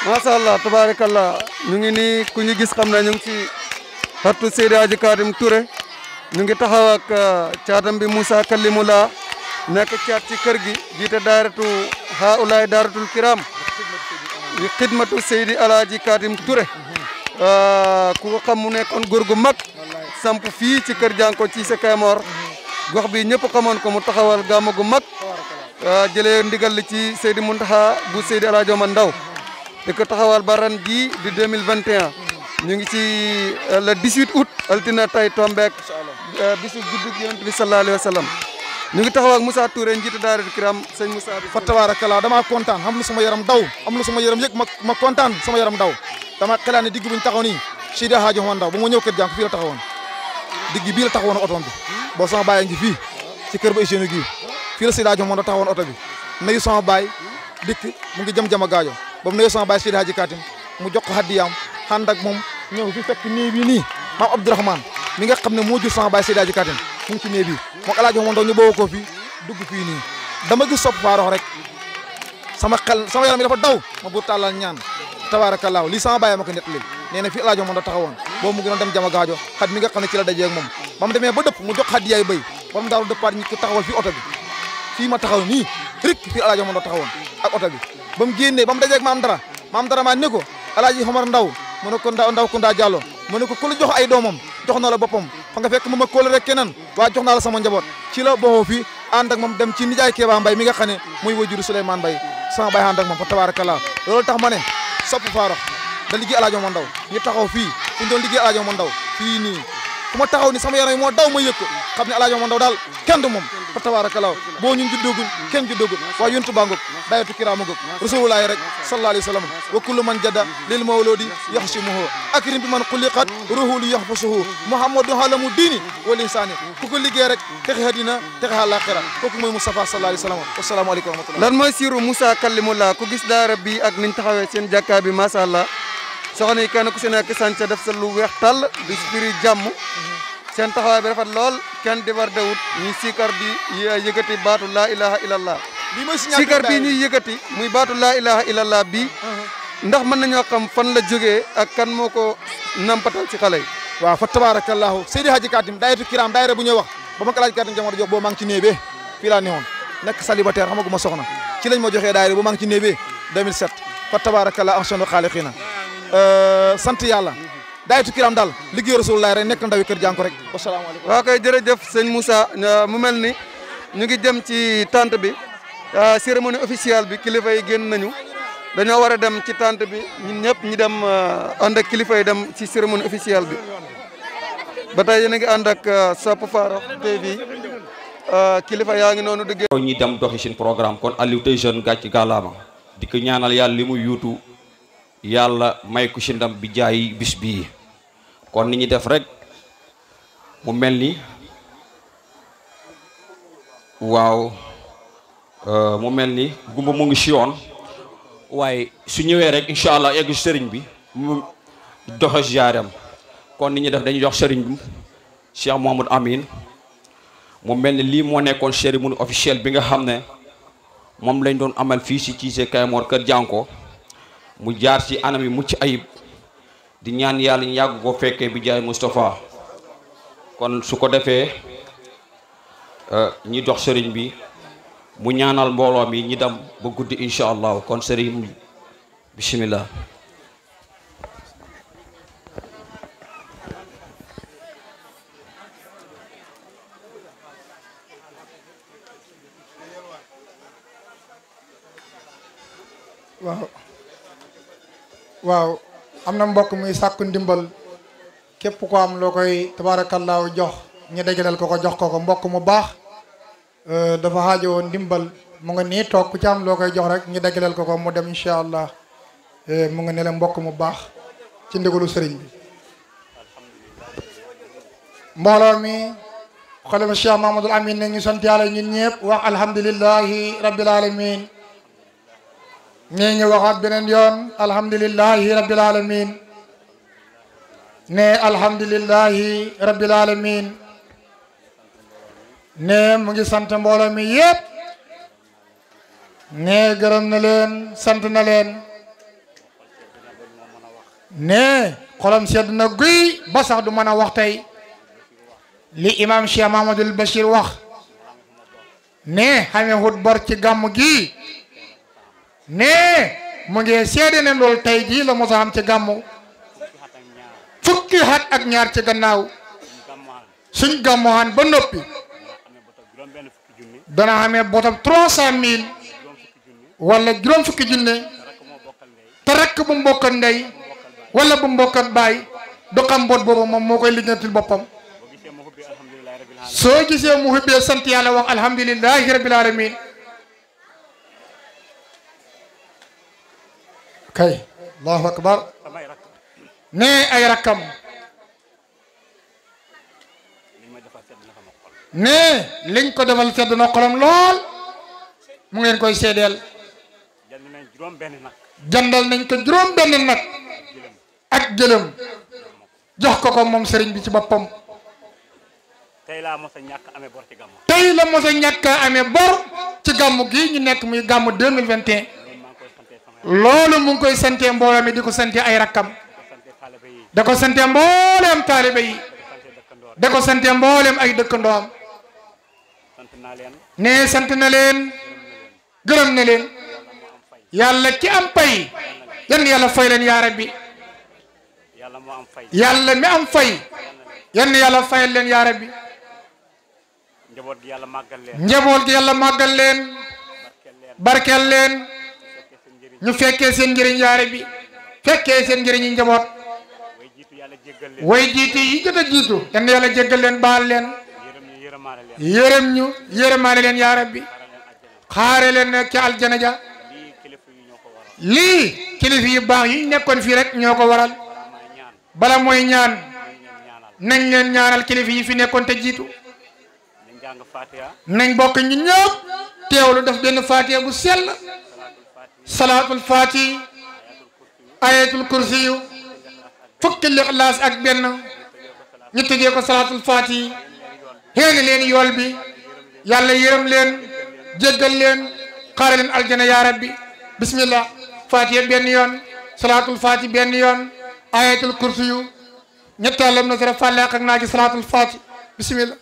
macha allah tabaarakallah ñu ngi nii ku ñu gis xam na ñu ngi ci xattu Seydi Hadji Katim Touré ñu ngi taxaw ak caatam bi Moussa Kalimula nekk caat ci kër gi jiite daaratu haulaay daaratul kiram yi xidmatu Seydi Alaaji Katim Touré ku ko xam mu nekkoon góor gu mag samp fii ci kër jànko ci sa Kaymoor gox bi ñëpp xamoon ko mu taxawal gàmmu gu mag jëlee ndigal li ci Seydi Muntaxa bu Seydi Alaaji Omar Ndaw di ko taxawal ba ren jii di 2021 ñu ngi ci le 18 août altina tay tombeek bisu juddug yonent bi sallallahu alayhi wa sallam ñu ngi taxaw ak Moussa Touré njiitu daara kiram sëñ Moussa bi fa tabaarakallaa damaa kontaan xam lu sama yaram daw am lu sama yaram yëg ma ma kontaan sama yaram daw dama xalaat ne digg buñ taxaw nii Seydi Hadji Omar Ndaw ba ma ñëw kër jànk fii la taxawoon digg bii la taxawoon otoom bi boo sama baay ngi fii ci kër ba hygiène gii fii la Seydi Hadji Omar Ndaw taxawoon oto bi nuyu sama baay dikk mu ngi jëm jama gaajo ba mu nuyu sama baay Seydi Hadji Katim mu jox ko haddiyaam ànd ak moom ñëw fi fekk nii bii nii maam Abdourahmane mi nga xam ne moo jur sama baay Seydi Hadji Katim mu ngi ci nee bii moom Alaaji Omar Ndaw ñu boo ko fii dugg fii nii dama gis sopp faarox rek sama xel sama yaram mi dafa daw ma buur tàllal ñaan tabaarakallaahu lii sama baay ma ko nettali nee na fii Alaaji Omar Ndaw taxawoon boobu mu gënoon dem jama gaajo xat mi nga xam ne ci la dajee ak moom ba mu demee ba dëpp mu jox hadiyaay béy ba mu daaru dëppaat ñi ko taxawal fii oto bi fii ma taxaw nii rik fii Alaaji Omar Ndaw taxawoon ak oto bi ba mu génnee ba mu dajee ak maam dara maam dara maa ne ko Alaaji Omar Ndaw mu ne ko ndaw ndaw Kounda Diallo mu ne ko ku la jox ay doomam jox na la boppam fa nga fekk moom ak kóol rek keneen waaye jox naa la sama njaboot ci la boxoo fi ànd ak moom dem ci nijaay Kéba Mbay mi nga xam ne muy wajuru Souleymane Mbay sama bay ànd ak moom fa tabaarakallaa loolu tax ma ne sopp faarox da liggéey Alaaji Omar Ndaw ñu taxaw fii fu ñu doon liggéey Alaaji Omar Ndaw fii nii fu ma taxaw ni sama yaram yi moo daw ma yëg ko xam ne Alaaji Omar Ndaw daal kenn du moom fa tabaarakallaa boo ñun juddoogul kenn juddoogul waaye yuntu baa ngoog dayatu kiraamu ngoog rasulullaahi rek sallallahu alayhi wa sallam wa kullu man jadda lil mawludi yaxsimuhu akrim bi man xuliqat ruhulu yaxfasuhu muhammadu halamu diini wal insaani ku ko liggéey rek texe àddina texe àllaaxira kooku mooy Moustapha sallallahu alayhi wa sallam wasalaamu aleykum wa rahmatullah lan mooy siiru Moussa Kalimullah ku gis daara bi ak niñ taxawee seen jàkkaa bi macha allah soxna yi kenn ku si nekk sànca def sa lu weex tàll di spiri jàmm seen taxawaay bi rafet lool kenn di war dawut ñuy sikar di yëkkati baatu laa ilaha illallah lii mooy signature sikar bii ñuy yëkkati muy baatu laa ilaha illallah bii ndax mën nañoo xam fan la jógee ak kan moo ko nampatal ci xale yi waaw fa tabarakallahu Seydi Hadji Katim daayatu kiram daayira bu ñuy wax ba ma ko Alaaji Katim jamono jox boo maa ngi ci néebee fii laa newoon nekk célibataire xamaguma soxna ci lañ ma joxee daayira bu maa ngi ci néebee 2007 fa tabarakallahu ahsanu xaaliqina sant yàlla daayatu kiram daal liggéey rasulullah rek nekk ndawi kër jànko rek wasalaamaaleykum waaw koy jërëjëf sëñ Moussa mu mel ni ñu ngi jëm ci tante bi cérémonie officielle bi kilifa yi génn nañu dañoo war a dem ci tante bi ñun ñëpp ñi dem ànd ak kilifa yi dem ci cérémonie officielle bi ba tey yéen a ngi ànd ak Sopp Farokh TV kilifa yaa ngi noonu di ñi dem doxi seen programme kon Aliou tey jeune gàcc gàllaama di ko ñaanal yàlla li mu yuutu yàlla may ko si ndam bi jaay bis bii kon ni ñuy def rek mu mel ni waaw mu mel ni gumba mu ngi si yoon waaye su ñëwee rek incha allah egg sëriñ bi mu doxe ziaram kon ni ñuy def dañuy jox sëriñ bi Cheikh Mouhamadou Amine mu mel ni lii moo nekkoon cérémonie officielle bi nga xam ne moom lañ doon amal fii si Cissé Kaymoor Kër Jànko mu jaar ci anam yi mucc ayib di ñaan yàlla ñu yàgg ko fekkee bi jaay Moustapha kon su ko defee ñi dox sëriñ bi mu ñaanal mbooloo mi ñi dem ba guddi incha allah kon sëriñ bismillah waaw waaw am na mbokk muy sàkku ndimbal képp ko am loo koy tabaarakallaahu jox ñu dajaleel ko ko jox ko ko mbokk mu baax dafa xaajo woon ndimbal mu nga nii toog ku ci am loo koy jox rek ñu dajaleel ko ko mu dem incha allah mu nga ne la mbokk mu baax ci ndigalu sëriñ bi mbooloo mi xolema Cheikh Mahamadul Amin ne ñu sant yàlla ñun ñëpp wax alhamdulillahi rabbil alamin nee ñu waxaat beneen yoon alhamdulillahi rabbil alamin ne alhamdulillahi rabbil alamin ne mu ngi sant mbooloo mi yëpp ne gërëm na leen sant na leen ne xolam sedd na guy ba sax du mën a wax tey li imam Cheikh Mahamadul Bachir wax ne xamee hut bor ci gàmm gi ne mu ngi seede ne loolu tey jii la mos a am ci gàmm fukki xat ak ñaar ci gannaaw suñ gàmmuwaan ba noppi dana xamee botam trois cent mille wala juróom fukki junne te rakk bu mbokkat ndey wala bu mbokkat baay du xam mboot boobu moom moo koy lijjantil boppam soo gisee mu xubbee sant yàlla wax alhamdulilahi rabbil alamin kay allahu akbar ne ay rakkam ne liñ ko defal sedd na xolam lool mu ngeen koy seedeel jandal nañ ko juróom benn nag ak jëlëm jox ko ko moom sëriñ bi ci boppam tey laa mos a ñàkk amee bor ci gàmmu tey la mos a ñàkk a amee bor ci gàmmu gii ñu nekk muy gàmmu 2021 loolu mu ngi koy sante mbooloo mi di ko sante ay rakkam da ko sante mbooleem taalibe yi da ko sante mbooleem ay dëkkandoom sant naa leen ne sant na leen gërëm na leen yàlla ki am pay yan yàlla fay leen yaa rabbi yàlla moo am fay yàlla mi am fay yan yàlla fayal leen yaa rabbi njaboot gi yàlla màggal leen njaboot gi yàlla màggal leen barkeel leen ñu fekkee seen njëriñ yaa rabbi fekkee seen njëriñi njaboot way jiitu yàlla jéggal leen way jiitu yi jot a jiitu yan yàlla jéggal leen baal leen yërëm ñu yërëmaale leen yërëm ñu yërëmaale leen yaa rabbi xaare leen nag ci aljana ja lii kilifa yi ñoo ko waral lii kilifa yu baax yi nekkoon fii rek ñoo ko waral may ñaan bala mooy ñaan nañ leen ñaanal nañ leen ñaanal kilifa yi fi nekkoon te jiitu nañ jàng fatiha nañ bokk ñu ñëpp teewlu def benn faatiha bu sell salaatul faati ayatul kursi yu fukki lixlaas ak benn ñu tëjee ko salaatul faati xéeni leen yool bi yàlla yërëm leen jéggal leen xaare leen aljana yaa rabbi bismillah faatiha benn yoon salaatul faati benn yoon ayatul kursi yu ñetteelam na sara fàlleeq ak naa ci salaatul faati bismillah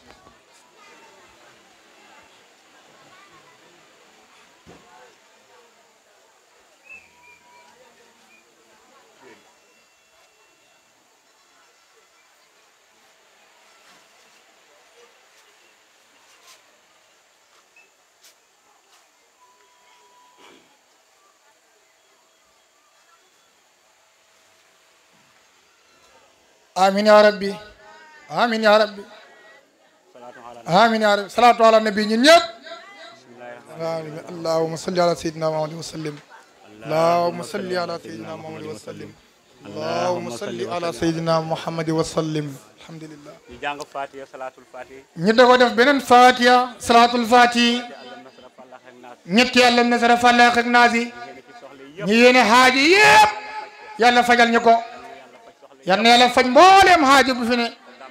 amin ya rabbi amin ya rabbi salaatu ala amin ya rabbi salaatu ala nabi ñun ñëpp allahumma salli ala sayyidina muhammad wa sallim allahumma salli ala sayyidina muhammad wa sallim allahumma salli ala sayyidina muhammad wa sallim alhamdulillah ñu jàng fatiha salaatul fatiha ñu dogo def beneen fatiha salaatul fatihi allah nasra fallax ak naas ñetti yàlla nasara fàllaaq ak naas yi yéene ci soxla yëpp ñu yéene xaaji yëpp yàlla fajal ñu ko yal na yàlla faj mbooleem xaaji bu fi ne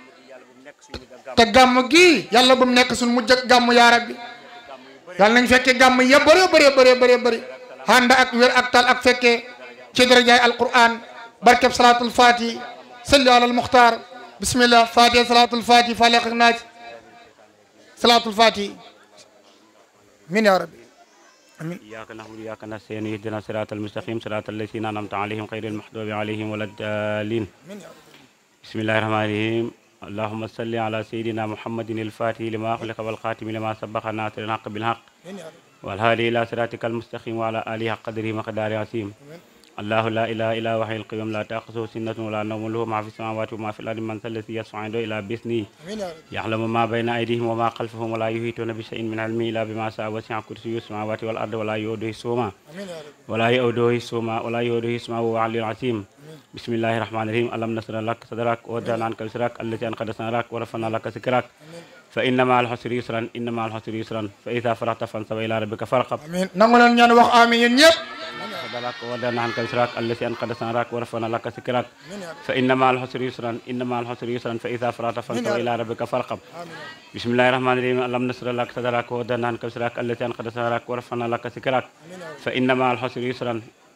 gàmm gi yàlla bu mu nekk suñu mujj ak gàmm te gàmm gi yàlla bu mu nekk suñ mujj ak gàmm yaa rabbi yàlla nañ fekke gàmm ya bëree bëree bëree bëree bëri handa ak wér ak tal ak fekke ci darajaay alquran barkeb salatul fati salli ala almuxtaar bismillah fatiha salatul fati faleq ak naaj salatul fati min ya rabbi amin إياك نعبد وإياك نستعين اهدنا الصراط المستقيم صراط الذين أنعمت عليهم غير المغضوب عليهم ولا الضالين min ya rabbi بسم الله الرحمن الرحيم اللهم صل على سيدنا محمد الفاتح لما أغلق والخاتم لما سبق ناصر الحق بالحق min ya rabbi والهادي إلى صراطك المستقيم وعلى آله حق قدره مقدار عظيم الله لا إله إلا هو الحي القيوم لا تأخذه سنة ولا نوم له ما في السماوات وما في الأرض من ذا الذي يشفع عنده إلا بإذنه min ya rabbi يعلم ما بين أيديهم وما خلفهم ولا يحيطون بشيء من علمه إلا بما شاء وسع كرسيه السماوات والأرض ولا يؤوده حفظهما amin ya rabbi ولا يؤوده حفظهما ولا يؤوده حفظهما وهو العلي العظيم بسم الله الرحمن الرحيم ألم نشرح لك صدرك ووضعنا عنك وزرك التي أنقضت ظهرك ورفعنا لك ذكرك فإن مع العسر يسرا إن مع العسر يسرا فإذا فرغت فانصب إلى ربك فارغب amin nangu leen ñaan wax amin yéen ñëpp صدرك ووضعنا عنك وزرك التي أنقضت ظهرك ورفعنا لك ذكرك min ya rabbi فإن مع العسر يسرا إن مع العسر يسرا فإذا فرغت فانصب إلى ربك فارغب بسم الله الرحمن الرحيم ألم نشرح لك صدرك ووضعنا عنك وزرك التي أنقضت ظهرك ورفعنا لك ذكرك فإن مع العسر يسرا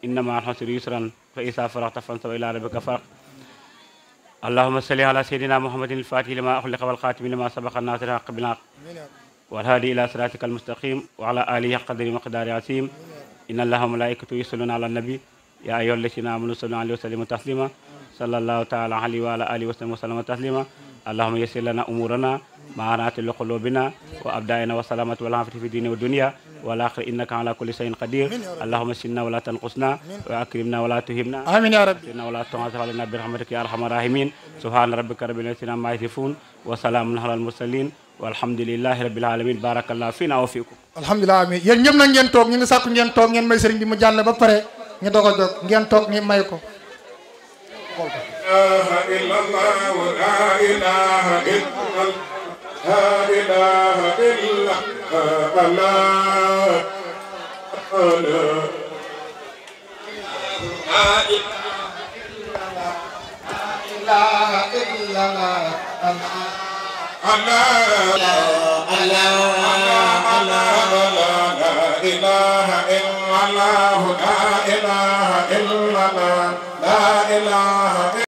inna ma alxusri yusran fa isa faraxta fansab ila rabbika faraq اللهم صل على سيدنا محمد الفاتح لما أخلق والخاتم لما سبق الناصر الحق بالحق والهادي إلى صراطك المستقيم وعلى آله قدر مقدار عظيم إن الله وملائكته يصلون على النبي يا أيها الذين آمنوا صلوا عليه وسلموا تسليما صلى الله تعالى عليه وعلى آله وسلم وسلم تسليما اللهم يسر لنا أمورنا مع رات لقلوبنا وأبدائنا والسلامة والعافية في الدين والدنيا والآخر إنك على كل شيء قدير اللهم سنا ولا تنقصنا وأكرمنا ولا تهمنا آمين يا ربي سنا ولا تعاذ علينا برحمتك يا أرحم الراحمين سبحان ربك رب العزة عما يصفون وسلام على المرسلين والحمد لله رب العالمين بارك الله فينا وفيكم alhamdulilah amin yéen ñëpp nag ngeen toog ñu ngi sàkku ngeen toog ngeen may sëriñ bi mu jàll ba pare ñu doog a jóg ngeen toog ni may ko إلا الله لا إله إلا الله لا إله إلا الله الله لا إله إلا الله لا إله إلا الله لا إله